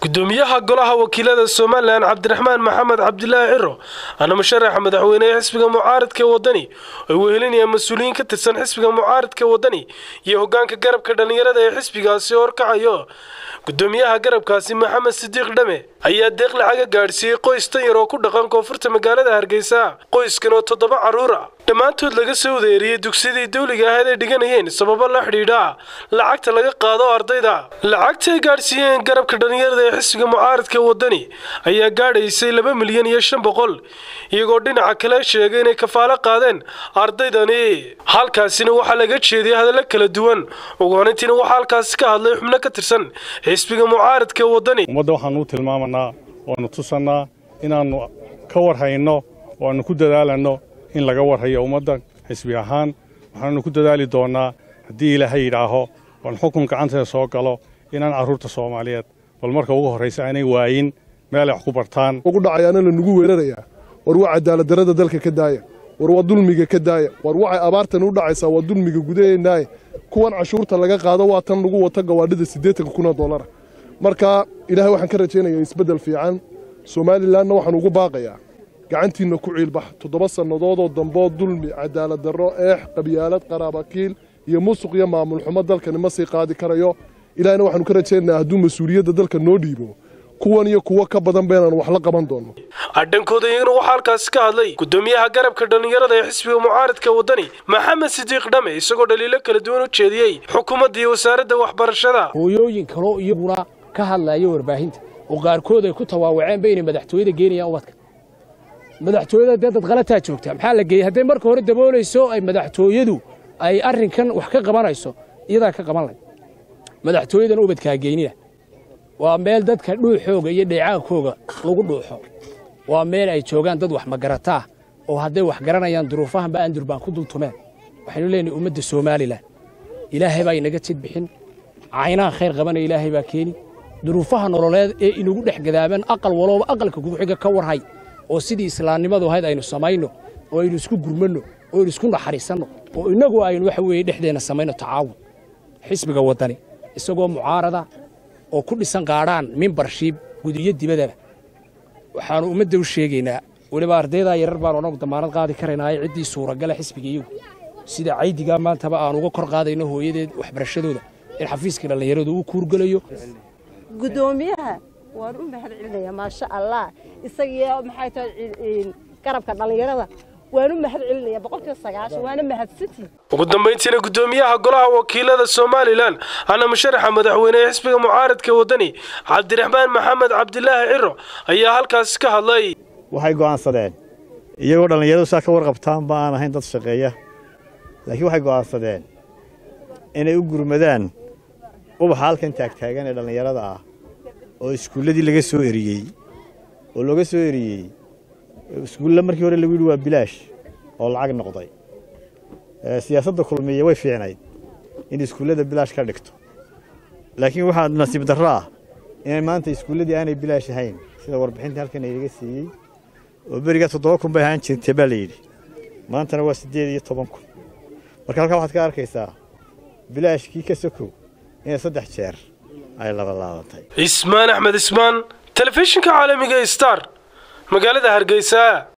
gudoomiyaha golaha wakiilada somalilan cabdiraxmaan maxamed cabdilaahi ciro ana musharaxa madaxweynehe xisbiga mucaaridka wadani ay wehelinayaan mas-uuliyiin ka tirsan xisbiga mucaaridka wadani iyo hogaanka garabka dhallinyarada ee xisbigaasi horkacayo gudoomiyaha garabkaasi maxamed sidiiq dhame ayaa deeq lacaga gaadhsiiyey qoys tan yar oo ku dhaqan koonfurta magaalada hargeysa qoyskan oo toddoba carruur ah dhammaantood laga soo wadeeriyey dugsidii dawliga ahayd ay dhiganayeen sababo la xidhiidha lacagta laga qaado ardayda lacagta ay gaadhsiiyeen garabka dhallinyarada ee xisbiga mucaaridka wadani ayaa gaadhaysay laba milyan iyo shan boqol iyagoo dhinaca kale sheegay inay kafaalo qaadeen ardaydani halkaasina waxaa laga jeediyay hadallo kala duwan ugu horintiina waxaa halkaasi ka hadlay xubno ka tirsan xisbiga mucaaridka wadani ummadda waxaanu u tilmaamanaa waanu tusannaa inaannu ka warhayno oo aannu ku dadaalanno in laga warhayo ummadda xisbi ahaan waxaanu ku dadaali doonnaa haddii ilaahay yidhaaho oon xukun gacanteeda soo galo inaan carruurta soomaaliyeed bal marka ugu horraysa aanay waayin meel ay wax ku bartaan ugu dhacayaana lanugu weerarayaa war waa cadaaladdarrada dalka ka daaya war waa dulmiga ka daaya war waxay abaartan u dhacaysaa waa dulmiga gudaheennaaye kuwan cashuurta laga qaado waa tan lagu wato gawaadhida siddeetanka kun oo dollara marka ilaahay waxaan ka rajaynayaa isbeddel fiican somalilanna waxaan ugu baaqayaa gacantiinna ku ciilbax toddoba sannadoodoo damboo dulmi cadaaladdarro eex qabyaalad qaraabakiil iyo musuq iyo maamul xumo dalkani ma sii qaadi karayo ilaahayna waxaanu ka rajaynayaa hadduu mas-uuliyadda dalka noo dhiibo kuwan iyo kuwo ka badan beenaanu wax la qaban doonno adhankooda iyagana waxaa halkaasi ka hadlay gudoomiyaha garabka dhallinyarada ee xisbiga mucaaridka wadani maxamed sidiiq dhame isagoo dhaliilo kala duwan u jeediyey xukuumadda iyo wasaaradda waxbarashada hooyooyin kaloo iyaguna ka hadlaya warbaahinta oo qaarkood ay ku tawaawaceenba inay madaxtooyada geenayaan ubadka madaxtooyada dee dad qalataa joogta maxaa la geeyey hadday marka hore daboolayso ay madaxtooyadu ay arrinkan wax ka qabanayso iyadaa ka qaban layd madaxtooyadana ubadkaa geynina waa meel dadka dhuuxooga iyo dheecaankooga lagu dhuuxo waa meel ay joogaan dad wax magarataa oo hadday wax garanayaan duruufahanba andur baan ku dultumeen waxaynu leenahay ummadda somalilan ilaahay baa inaga tid bixin caynaha khayr qabanaya ilaahay baa keeni duruufaha nololeed ee inagu dhex gadaaban aqal walooba aqalka kuguxiga ka warhay oo sidii islaamnimadu ahayd aynu samayno oo aynu isku gurmanno oo aynu isku naxariisanno oo innagu aynu waxa weeye dhexdeenna samayno tacaawun xisbiga waddani isagoo mucaarada oo ku dhisan qaadhaan mimbarshiib gudiyo dibadaba waxaannu ummadda u sheegaynaa weliba ardaydaa yarar baanu annagu damaanad qaadi karaynaayo ciddii suuragala xisbiga iyagu sida caydigaa maantaba aan uga kor qaadayno hooyadeed waxbarashadooda in xafiiska dhallinyaradu uu kuurgelayo gudoomiyaha waan u mahad celinayaa maasha allah isagiyo maxay tahay garabka dhallinyarada waan u mahad celinaya boqolkiiba sagaashan waana mahadsantii ugu dambayntiina gudoomiyaha golaha wakiilada somalilan ana musharaxa madaxweynehe xisbiga mucaaridka wadani cabdiraxmaan maxamed cabdilaahi ciro ayaa halkaasi ka hadlay waxay go'aansadeen iyagoo dhallinyaradu saa ka warqabtaan ba aan ahayn dad shaqeeya laakiin waxay go'aansadeen inay u gurmadaan ubaxa halkan taagtaagan ee dhallinyarada ah oo iskuulladii laga soo eriyey oo looga soo eriyey iskuulla markii hore lagu yidhi waa bilaash oo lacag noqday siyaasadda kulmiya way fiicnayd in iskuullada bilaash ka dhigto laakiin waxaa nasiib darro ah inay maanta iskuulladii aanay bilaash ahayn sida warbixinta halkan aynaga siiyey oo berigaa toddoba kun bay ahaan jirtay baa la yidhi maantana waa siddeed iyo toban kun marka halkaa waxaad ka arkaysaa bilaashkii ka sokow inay saddex jeer ay labalaabatay ismaan axmed ismaan telefishinka caalamiga star magaalada hargeysa